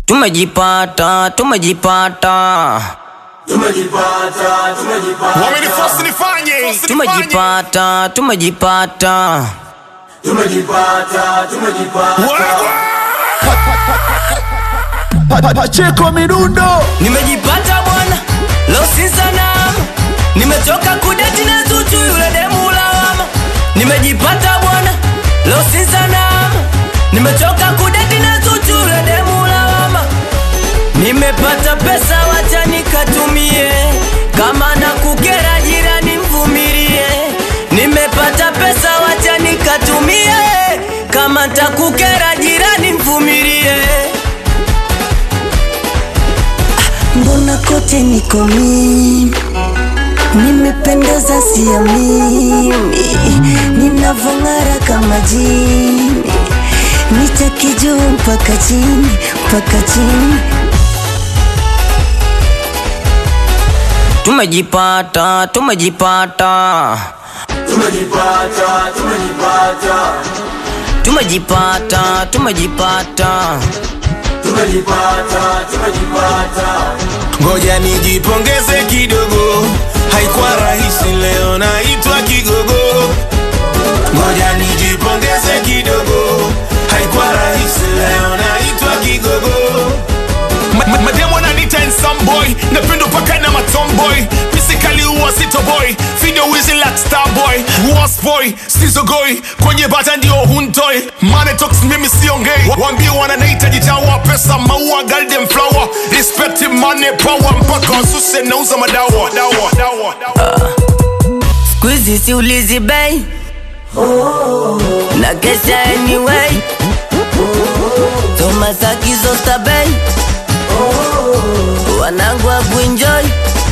Tumejipata, tumejipata, Tumejipata, tumejipata, wamenifosi nifanye tumejipata, tumejipata. tumejipata, tumejipata. Wewe! Pa- pa- Pacheko midundo Nimejipata bwana, leo si sanamu. Nimetoka kudeti na Zuchu yule demu lawama. Nimejipata bwana, leo si sanamu. Nimetoka kudeti na Zuchu yule demu lawama. Nimepata pesa, wacha nikatumie. Kama na kukera jirani mvumilie. Nimepata pesa, wacha nikatumie. Kama takukera jirani mvumilie. mbona kote niko mimi nimependeza siamini ninavong'ara kama jini nitaki juu mpaka chini mpaka chini Tumejipata, tumejipata, Tumejipata, tumejipata, tumejipata, tumejipata. tumejipata, tumejipata. ngoja nijipongeze kidogo haikuwa rahisi leo naitwa kigogo ngoja nijipongeze kidogo haikuwa rahisi leo naitwa kigogo Ma- ma- mademo nanita boy napendo paka na matomboy pisikali huwa sitoboy video wizi like starboy wasboy sizogoi kwenye bata ndio huntoi manetox mimi siongei wambie wananahitaji chawa pesa maua golden flower respect money power mpaka wasuse nauza madawa dawa, dawa, dawa. Squeezy siulizi bei na kesha anyway. Soma sakizo stabei wanangu wa kuenjoy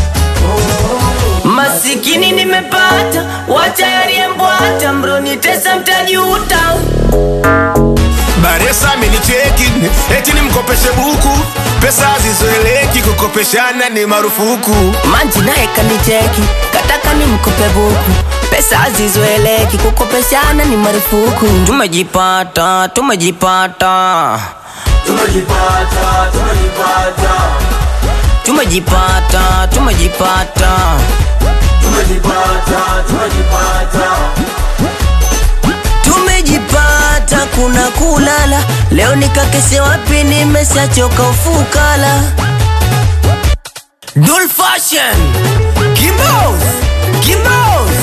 masikini nimepata, wacha yaliyembwata, mroni tesa mtajuta. baresa amenicheki eti nimkopeshe buku pesa hazizoeleki kukopeshana ni marufuku Manji naye kanicheki, kataka nimkope buku, pesa hazizoeleki, kukopeshana ni marufuku. Tumejipata, tumejipata, Tumejipata, tumejipata, tumejipata, tumejipata. tumejipata, tumejipata. Tumejipata, kuna kulala, leo nikakeshe wapi? Nimeshachoka ufukala. Dul fashion, Kimbos, Kimbos,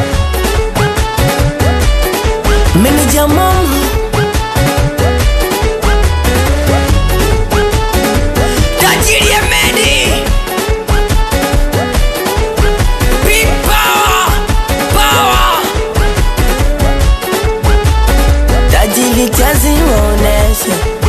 Manager mama Tajiri ya Medi Big power, power tajiri chazi waoneshe